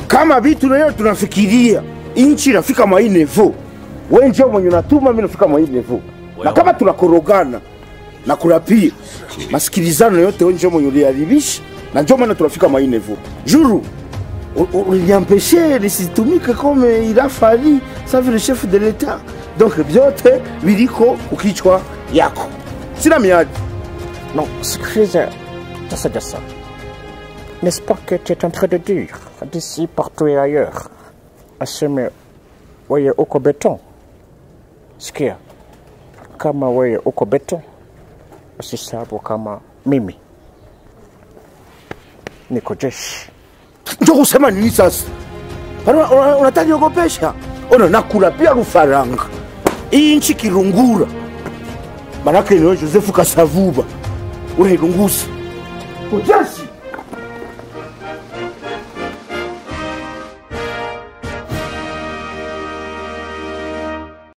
kama vitu leo tunafikiria inchi inafika mwa hii nevo, wewe njoo mwenye unatuma mimi nafika mwa hii nevo, na kama tunakorogana na kurapia masikilizano yote, wewe njoo mwenye uliharibisha, na njoo maana tunafika mwa hii nevo. Juru u- u- uliniampeshe nisitumike comme il a fallu ça veut le chef de l'etat, donc vyote viliko ukichwa yako, sina miadi Non, sikiliza Jasa Jasa. N'est-ce pas que tu es en train de dire, d'ici, partout et ailleurs, aseme wewe uko beton? Sikia, kama wewe uko beton, usisabu kama mimi niko jeshi. njo kusema nini sasa? Bana, una- Unataka niogopesha? Ona nakula pia rufaranga hii nchi kirungura, manake niwe Josefu Kasavuba unairungusa ujasi